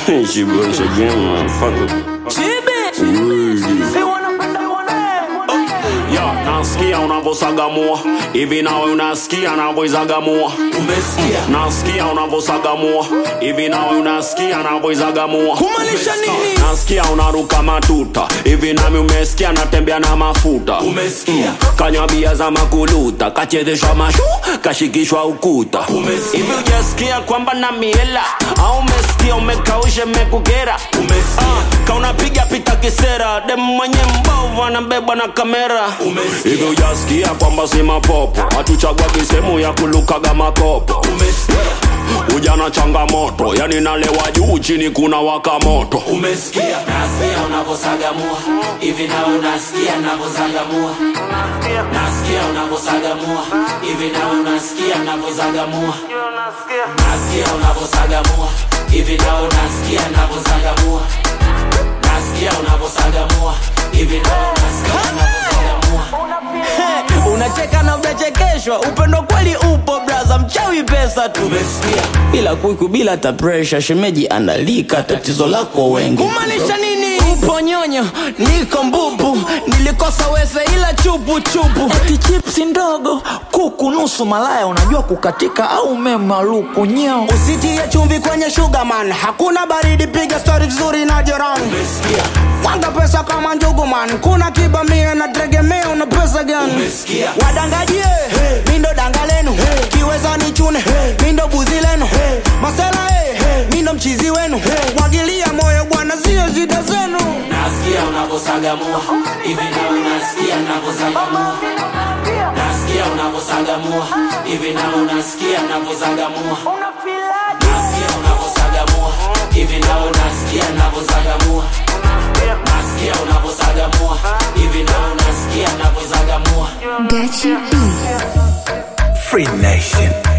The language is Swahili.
she once again, motherfucker. Yo, nasikia unavosagamua hivi nawe unasikia navoizagamua umesikia nasikia unavosagamua hivi nawe unasikia navoizagamua kumaanisha nini nasikia unaruka matuta hivi nami umesikia natembea na mafuta umesikia kanywa bia za makuluta kachezeshwa mashu kashikishwa ukuta Umesikia. hivi ujasikia kwamba na miela au umesikia umekaushe mekukera umesikia kaunapiga pita kisera dem mwenye mbovu anabebwa na kamera Umesikia. hivi ujasikia kwamba si mapopo hatuchagua kisehemu ya kulukaga makopo umesikia ujana changamoto yani nalewa juu chini kuna waka moto umesikia nasikia unavosagamua hivi na unasikia navozagamua nasikia unavosagamua hivi na unasikia navozagamua nasikia unavosagamua hivi na unasikia navozagamua nasikia unavosagamua hivi na unasikia navozagamua unacheka na unachekeshwa upendo kweli upo braza mchawi pesa tu umesikia bila kuiku bila hata presha shemeji analika tatizo lako wengi kumaanisha nini upo nyonyo niko mbubu nilikosa wese ila chupu chupu eti chipsi ndogo kuku nusu malaya unajua kukatika au memaluku nyeo usitie chumvi kwenye sugarman hakuna baridi piga stori vizuri na jirani umesikia mwanga pesa kama njuguman kuna kibamia na tegemea una pesa gani umesikia wadangajie hey. mindo danga lenu hey. kiweza ni chune hey. mindo buzi lenu hey. masela hey. hey. mindo mchizi wenu hey. mwagilia moyo bwana zio shida zenu nasikia unavosagamua hivi na unasikia navozagamua nasikia unavosagamua hivi na unasikia navozagamua nasikia unavosagamua hivi na unasikia navozagamua nasikia unavosagamua hivi na unasikia navozagamua Gachi B. Free Nation.